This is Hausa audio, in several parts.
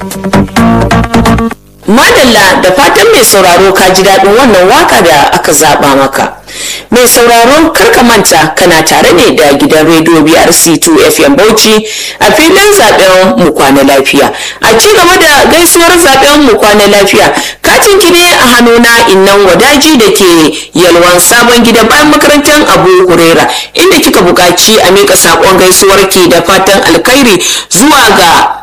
madalla da fatan mai sauraro ka ji daɗin wannan waka da aka zaɓa maka mai sauraro karka manta kana tare ne da gidan rediyo brc2 fm bauchi a filin zaben mu kwana lafiya a ci gaba da gaisuwar zaben mu kwana lafiya katin ki ne a hannuna innan wadaji da ke yalwan sabon gida bayan makarantar abu hurera inda kika buƙaci a miƙa saƙon gaisuwar ki da fatan alkhairi zuwa ga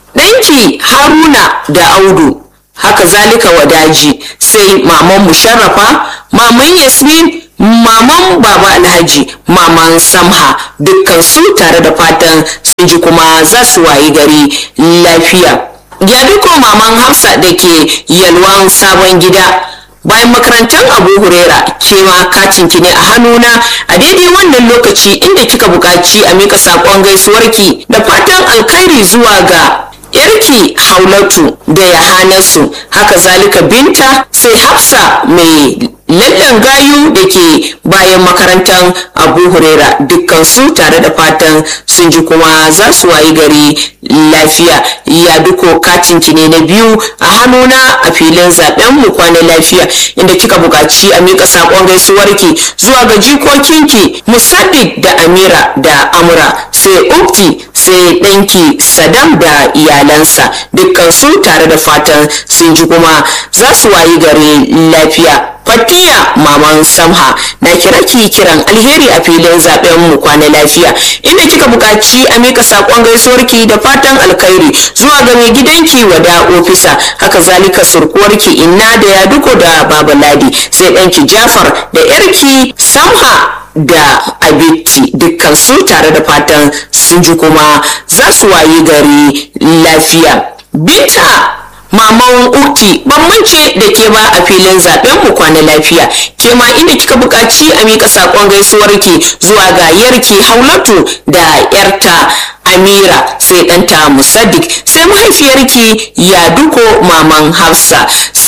ɗanki haruna da audu haka zalika wadaji sai maman musharrafa maman yasmin maman baba alhaji maman samha dukkan su tare da fatan sun ji kuma za su wayi gari lafiya ya duko maman hafsa da ke yalwan sabon gida bayan makarantar abu hurera ke ma katin ki ne a hannuna a daidai wannan lokaci inda kika buƙaci a mika saƙon gaisuwarki da fatan alkhairi zuwa ga yarki haulatu da yahanarsu haka zalika binta sai hafsa mai lallan gayu da ke bayan makarantar abu huraira dukkan su tare da fatan sun ji kuma za su wayi gari lafiya ya duko katinki ne na biyu a hannuna a filin zaben mu kwana lafiya inda kika buƙaci a miƙa saƙon gaisuwarki zuwa ga jikokinki musaddiq da amira da amura sai ukti sai ɗanki sadam da iyalansa dukkan su tare da fatan sun ji kuma za su wayi gari lafiya fatiya maman samha na kira ki kiran alheri a filin zaben mu kwana lafiya inda kika buƙaci a mika sakon gaisuwarki da fatan alkhairi zuwa ga mai gidanki wada ofisa haka zalika surkuwarki inna da ya duko da baba ladi sai ɗanki jafar da yarki samha da abitti dukkan su tare da fatan sun ji kuma za su wayi gari lafiya binta maman uti ban mance da ke ba a filin zaben mu kwana lafiya ke ma inda kika buƙaci a mika sakon gaisuwarki zuwa ga yarki haulatu da yarta amira sai ɗanta musaddik sai mahaifiyarki ya duko maman hafsa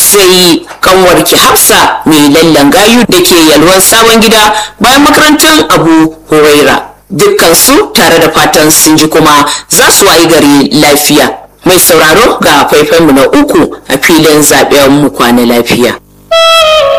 sai kanwarki hafsa mai lallan gayu da ke yalwan sabon gida bayan makarantar abu huraira dukkan su tare da fatan sun ji kuma za su wayi gari lafiya mai sauraro ga faifanmu na uku a filin zaben mu kwana lafiya